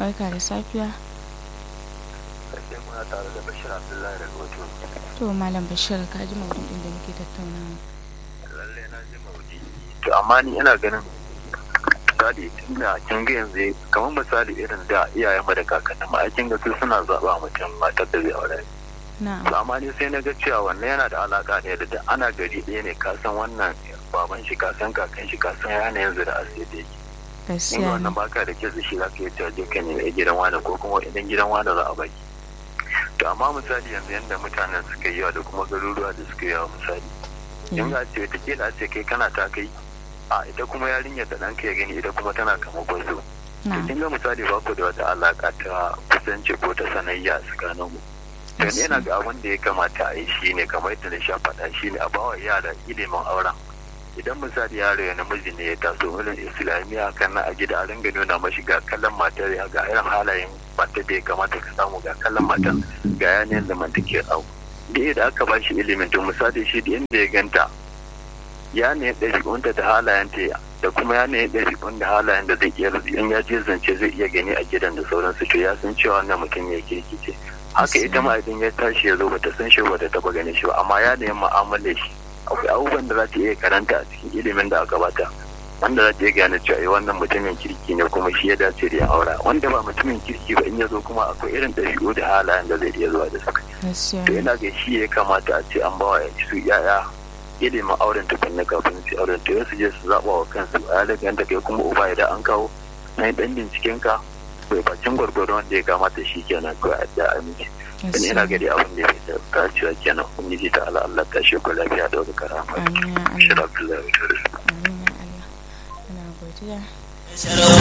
barka da safiya Sai muna tare da Bashir Abdullahi daga wajen. to malam bashir ka ji maudu'in da muke tattaunawa Lalle na ji maudi. To amma ni ina ganin misali tunda kin ga yanzu kamar misali irin da iyayen mu da kakannin mu ai kin ga su suna zaba mutum matar da zai aure. na'am To amma ni sai na ga cewa wannan yana da alaka ne da da ana gari ɗaya ne ka san wannan baban shi ka san kakan shi ka san yanayin zuri'a sai da yake. In gaskiya wannan ne baka da kyau da shi za ka yi cewa je ka nemi gidan wani ko kuma idan gidan wani za a baki. To amma misali yanzu yanda mutanen suka yi yawa da kuma garuruwa da suka yi yawa misali. in ga ce ta kila ce kai kana ta kai a ita kuma yarinyar da ɗanka ya gani ita kuma tana kama gwazo to na'am kin ga misali ba ku da wata alaka ta kusanci ko ta sanayya tsakanin mu to ni ina ga abin da ya kamata a yi shi ne kamar yadda na sha faɗa shi ne a bawa yara ilimin auren idan misali yaro ya namiji ne ya taso wurin islamiyya kan na a gida a ringa nuna mashi ga kallon matar ya ga irin halayen matar da ya kamata ka samu ga kallon matar ga yanayin zamantakewar abu da yadda aka ba shi ilimin to misali shi da inda ya ganta ya ne ɗabi'unta da halayenta da kuma ya ne ɗabi'un da halayen da zai iya in ya je zance zai iya gani a gidan da sauransu to ya san cewa wannan mutum ya kirki ce haka ita ma idan ya tashi ya zo bata san shi bata taba ganin shi ba amma ya ne mu'amala shi akwai abubuwan da za ta iya karanta a cikin ilimin da aka bata wanda za ta iya gane cewa eh, wannan mutumin kirki ne kuma shi ya dace da ya aura wanda ba mutumin kirki ba in ya zo kuma akwai irin ɗabi'u da halayen da zai iya zuwa da su gaskiya to ne ina ga shi ya kamata a ce an bawa su yaya ilimin auren tukunna kafin su auren to su je su zaɓa wa kansu a yadda yadda kai kuma uba idan an kawo na yi ɗan binciken ka bai bacin gwargwado wanda ya kamata shi kenan ko a da aminci dan ina gaskiya gari abin da ya fi dacewa kenan ubangiji ta Allah Allah ta shi ku lafiya da wani karama amin ya shi Allah Abdullahi amin ya Allah ina godiya